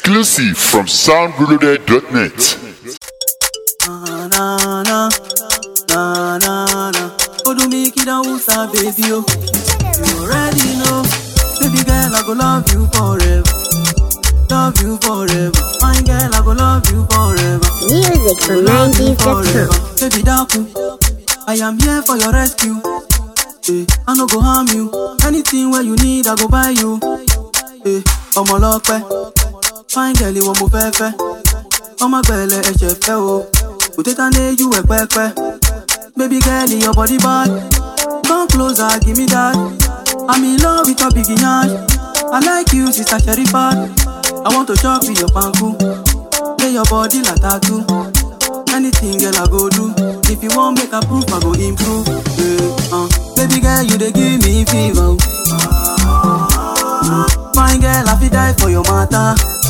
Exclusive from soundreloaded.net. Na na na na na na. Odu make it down, sir, baby. Oh, you already know, baby girl, I go love you forever, love you forever. My girl, I go love you forever, Music from love you 90s.com. forever. Baby Daku, I am here for your rescue. Eh, I no go harm you. Anything where you need, I go buy you. Eh, ọmọ lọ́pẹ́, fine girl, ìwọ mo fẹ́ fẹ́. ọmọ gbẹlẹ ẹsẹ fẹ o òtítà ní you ẹ pẹpẹ baby girl your body bad come closer give me that i'm in love with your big yansh i like you sister sherifat i want to chop with your panku lay your body like tattoo anything girl i go do if you wan make i proof i go improve yeah, uh. baby girl you dey give me fever o. fine girl i fit die for your matter.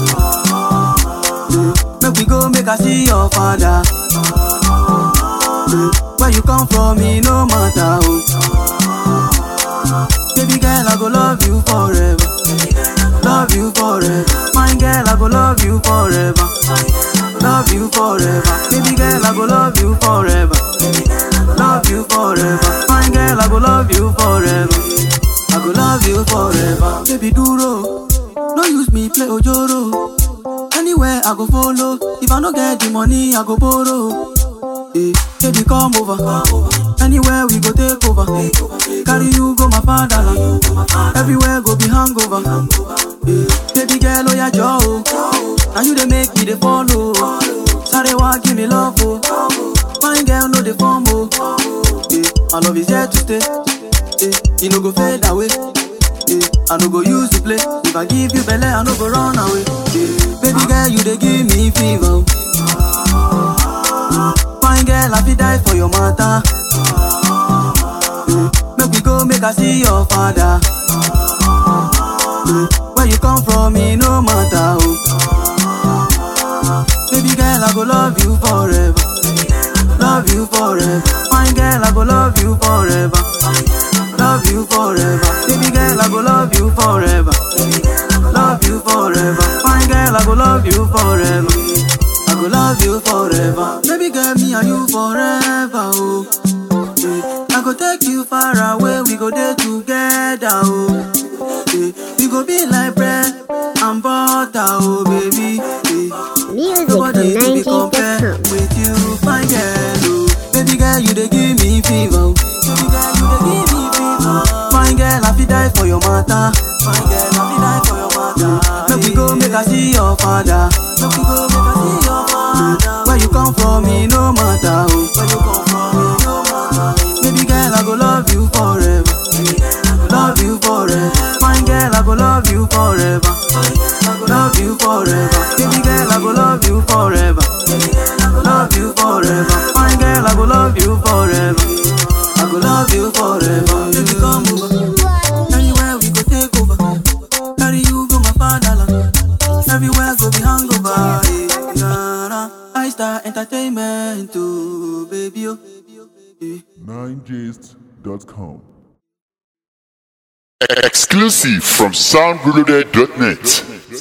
Yeah. Make we go make I see your father. Yeah. Where you come from, me no matter. Oh. Baby girl, I go love you forever. Love you forever. My girl, I go love you forever. Love you forever. Baby girl, I go love you forever. Love you forever. My girl, I go love you forever. I go love you forever. Baby, duro. No use me play ojoro. Anywhere I go follow. If I no get the money, I go borrow. Eh, baby, come over. Anywhere we go take over. Carry you go my fatherland. Everywhere go be hangover. Eh, baby girl, oh yeah, Joe. Now you they make me they follow. Sorry, why give me love, oh. Fine girl, no they form, oh. Eh, my love is here to stay. Eh, you no go fade away. Eh, I no go use to play. If I give you belly, I no go run away. Eh, baby girl, you they give me fever. Fine girl, I fit die for your matter. Eh, make we go, make I see your father. Eh, where you come from, me no matter. Oh. Baby girl, I go love you forever. Love you forever. Fine girl, I go love you forever. Love you forever. Baby girl, I go love you forever. Love you forever. Fine girl, I go love you forever. I go love you forever. Baby girl, me and you forever. Oh. Yeah. I go take you far away. We go there together. Oh. Yeah. We go be like bread and butter. Oh, baby. Yeah. Music from Nobody to be compared 90s.com. with you, fine girl. Oh. Baby girl, you dey give me fever. oh. Baby girl, you dey give me fever. Fine girl, I fit die for your matter. Fine girl, I fit die for your matter. Make we go, make I see your father. Make we go, make I see your father. Where you come from, me no matter. Oh. Where you come from, me no matter. Baby girl, I go love you forever. Love you forever. Fine girl, I go love you forever. Love you forever. Baby girl, I go love you forever. Love you forever. Fine girl, I go love you forever. I go love you forever. Baby, come over. Anywhere we go take over. Carry you go my fatherland. Everywhere go be hangover. eh, nah, nah. I star entertainment too, baby. Oh. eh. 9gist.com. Exclusive from soundreloaded.net.